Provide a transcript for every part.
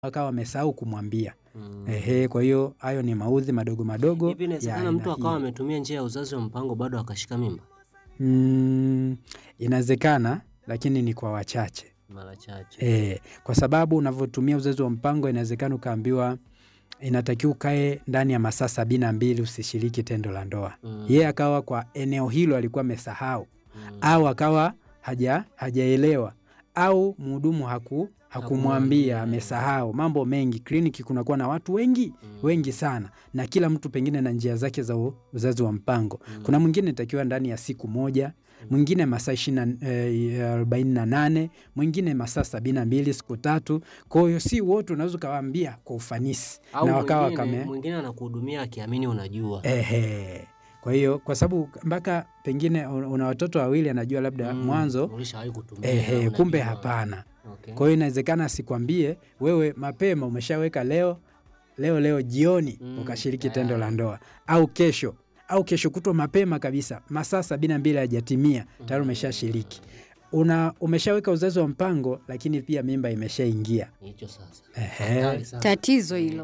akawa amesahau kumwambia. Mm. Ehe, kwa hiyo hayo ni maudhi madogo madogo Hivi ya inawezekana aina mtu akawa hiyo. ametumia njia ya uzazi wa mpango bado akashika mimba Mm, inawezekana lakini ni kwa wachache. mara chache? E, kwa sababu unavyotumia uzazi wa mpango inawezekana ukaambiwa inatakiwa ukae ndani ya masaa sabini na mbili usishiriki tendo la ndoa. Mm. Yeye akawa kwa eneo hilo alikuwa amesahau Mm. au akawa haja hajaelewa au mhudumu haku hakumwambia Hakumwambia. amesahau. Mambo mengi, kliniki kunakuwa na watu wengi Mm. wengi sana, na kila mtu pengine na njia zake za u- uzazi wa mpango. Mm. Kuna mwingine itakiwa ndani ya siku moja, mwingine masaa ishirini arobaini na nane, mwingine masaa sabini na mbili siku tatu. Kwa hiyo si wote unaweza ukawaambia kwa ufanisi Au na wakawa mwingine, kame mwingine anakuhudumia akiamini unajua. ehe. Kwa hiyo kwa sababu mpaka pengine un- una watoto wawili, anajua labda Mm. mwanzo Ulishawahi kutumia, ehe, kumbe unajua. hapana. Okay. Kwa hiyo inawezekana asikwambie wewe mapema, umeshaweka leo leo leo jioni Mm, ukashiriki tendo tayari. la ndoa, au kesho au kesho kutwa mapema kabisa, masaa sabini na mbili hajatimia tayari umeshashiriki. Una umeshaweka uzazi wa mpango, lakini pia mimba imeshaingia. Hicho sasa. Ehe. Hatari sana. Tatizo hilo.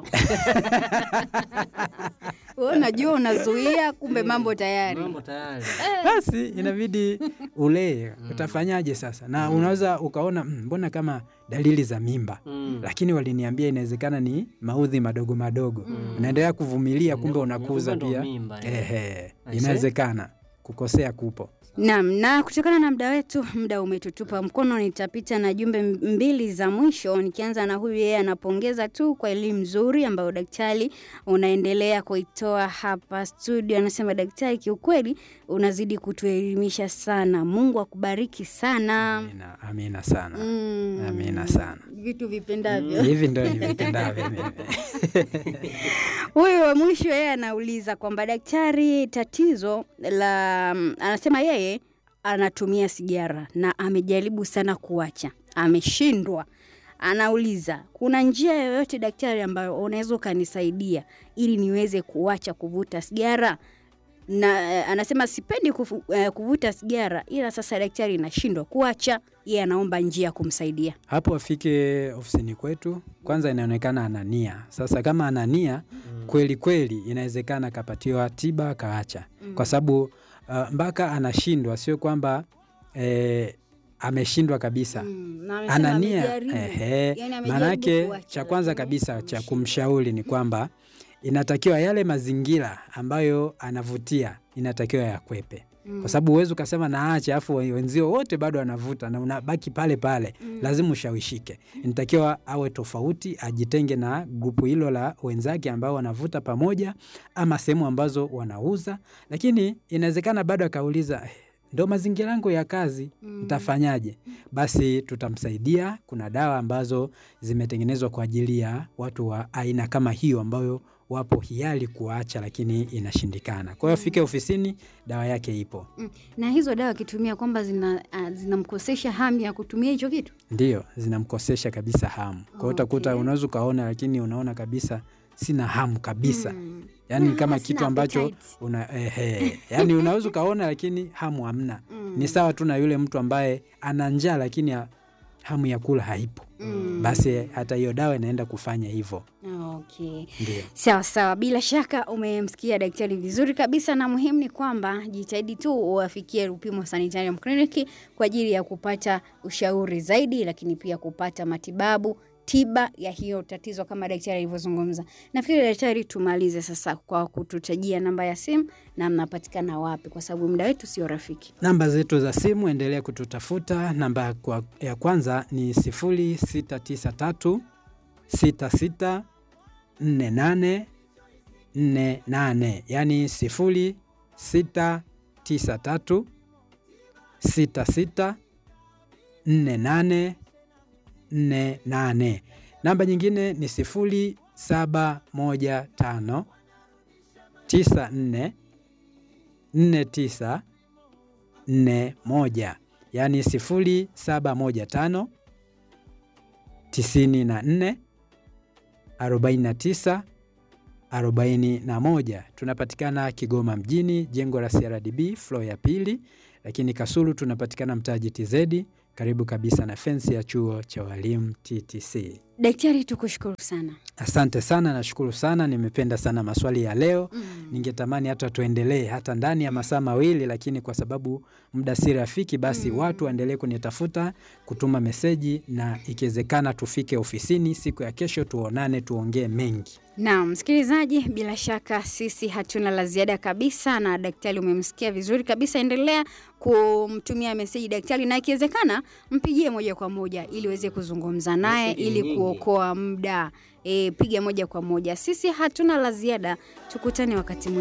Wewe unajua unazuia, kumbe mambo tayari. Mambo tayari. Basi inabidi ulee, utafanyaje sasa? Na unaweza ukaona "Mm, mbona kama dalili za mimba Mm. lakini waliniambia inawezekana ni maudhi madogo madogo. Mm. Unaendelea kuvumilia, kumbe Ndio, unakuza kumbe ndo pia. mimba, eh. Ehe, Aise. inawezekana kukosea kupo. Naam, na kutokana na muda wetu, muda umetutupa mkono, nitapita na jumbe mbili za mwisho, nikianza na huyu. Yeye anapongeza tu kwa elimu nzuri ambayo daktari unaendelea kuitoa hapa studio. Anasema daktari, kiukweli unazidi kutuelimisha sana, Mungu akubariki sana. Amina, amina sana. Mm, Amina sana. vitu vipendavyo. Hivi ndo nivipendavyo mimi. Huyu wa mwisho yeye anauliza kwamba daktari, tatizo la anasema yeye anatumia sigara na amejaribu sana kuacha, ameshindwa. Anauliza, kuna njia yoyote daktari ambayo unaweza ukanisaidia ili niweze kuacha kuvuta sigara? Na eh, anasema sipendi kufu, eh, kuvuta sigara, ila sasa daktari nashindwa kuacha. Yeye anaomba njia ya kumsaidia. Hapo afike ofisini kwetu, kwanza inaonekana ana nia. Sasa kama ana nia kweli kweli, inawezekana akapatiwa tiba akaacha, kwa sababu uh, mpaka anashindwa, sio kwamba eh, ameshindwa kabisa. Mm, na amesema ana nia amejaribu. ehe. Yani amejaribu Maanake kuacha, cha kwanza lakini kabisa cha ameshindwa. kumshauri ni kwamba inatakiwa yale mazingira ambayo anavutia inatakiwa yakwepe, kwa sababu huwezi ukasema naache afu wenzio wote bado anavuta na unabaki pale pale. Lazima ushawishike, inatakiwa awe tofauti, ajitenge na grupu hilo la wenzake ambao wanavuta pamoja, ama sehemu ambazo wanauza. Lakini inawezekana bado akauliza "Eh, ndo mazingira yangu ya kazi, ntafanyaje? Basi tutamsaidia. Kuna dawa ambazo zimetengenezwa kwa ajili ya watu wa aina kama hiyo, ambayo wapo hiari kuacha, lakini inashindikana. Kwa hiyo afike ofisini, dawa yake ipo. Mm. Na hizo dawa akitumia kwamba zina ah, zinamkosesha hamu ya kutumia hicho kitu. Ndio zinamkosesha kabisa hamu. Kwa hiyo utakuta, Okay. unaweza ukaona, lakini unaona kabisa sina hamu kabisa Mm. yaani Ah, kama sina kitu ambacho appetite. una, ehe, yani unaweza ukaona lakini hamu hamna. Mm. Ni sawa tu na yule mtu ambaye ana njaa lakini ha- hamu ya kula haipo. Mm. Basi hata hiyo dawa inaenda kufanya hivyo. Okay. Ndio. Sawa sawa, bila shaka umemsikia daktari vizuri kabisa, na muhimu ni kwamba jitahidi tu uwafikie Lupimo Sanitarium Clinic kwa ajili ya kupata ushauri zaidi, lakini pia kupata matibabu tiba ya hiyo tatizo kama daktari alivyozungumza. Nafikiri daktari, tumalize sasa kwa kututajia namba ya simu na mnapatikana wapi, kwa sababu muda wetu sio rafiki. Namba zetu za simu endelea kututafuta. Namba kwa, ya kwanza ni 0693 66 48 48, yani 0693 66 48 48. Namba nyingine ni 0715 94 49 41 yaani 0715 94 49 41. Tunapatikana Kigoma mjini, jengo la CRDB floor ya pili, lakini Kasulu tunapatikana mtaa GTZ, karibu kabisa na fensi ya chuo cha walimu TTC. Daktari, tukushukuru sana. Asante sana, nashukuru sana, nimependa sana maswali ya leo. Mm. Ningetamani hata tuendelee hata ndani ya masaa mawili, lakini kwa sababu muda si rafiki, basi Mm. watu waendelee kunitafuta, kutuma meseji, na ikiwezekana tufike ofisini siku ya kesho, tuonane, tuongee mengi. Naam, msikilizaji, bila shaka sisi hatuna la ziada kabisa, na daktari umemsikia vizuri kabisa. Endelea kumtumia meseji daktari, na ikiwezekana mpigie moja kwa moja ili uweze kuzungumza naye Meseji ili nyingi. kuokoa muda. E, piga moja kwa moja. Sisi hatuna la ziada, tukutane wakati mwingine.